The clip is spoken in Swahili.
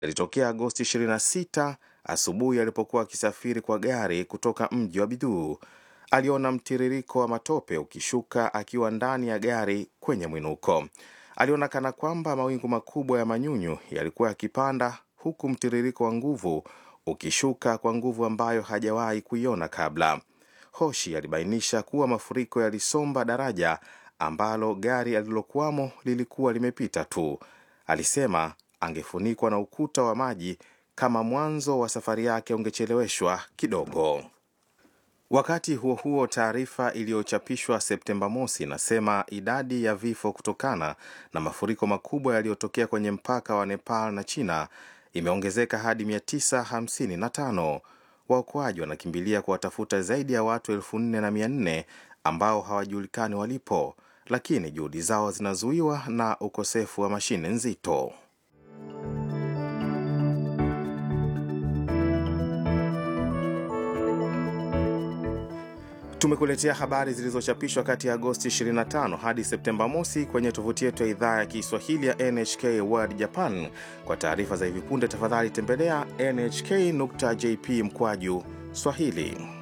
yalitokea Agosti 26 asubuhi alipokuwa akisafiri kwa gari kutoka mji wa Biduu. Aliona mtiririko wa matope ukishuka akiwa ndani ya gari kwenye mwinuko. Aliona kana kwamba mawingu makubwa ya manyunyu yalikuwa yakipanda, huku mtiririko wa nguvu ukishuka kwa nguvu ambayo hajawahi kuiona kabla. Hoshi alibainisha kuwa mafuriko yalisomba daraja ambalo gari alilokuwamo lilikuwa limepita tu. Alisema angefunikwa na ukuta wa maji kama mwanzo wa safari yake ungecheleweshwa kidogo. Wakati huo huo, taarifa iliyochapishwa Septemba mosi inasema idadi ya vifo kutokana na mafuriko makubwa yaliyotokea kwenye mpaka wa Nepal na China imeongezeka hadi 955. Waokoaji wanakimbilia kuwatafuta zaidi ya watu elfu nne na mia nne ambao hawajulikani walipo, lakini juhudi zao zinazuiwa na ukosefu wa mashine nzito. Tumekuletea habari zilizochapishwa kati ya Agosti 25 hadi Septemba mosi kwenye tovuti yetu ya idhaa ya Kiswahili ya NHK World Japan. Kwa taarifa za hivi punde, tafadhali tembelea nhk.jp mkwaju Swahili.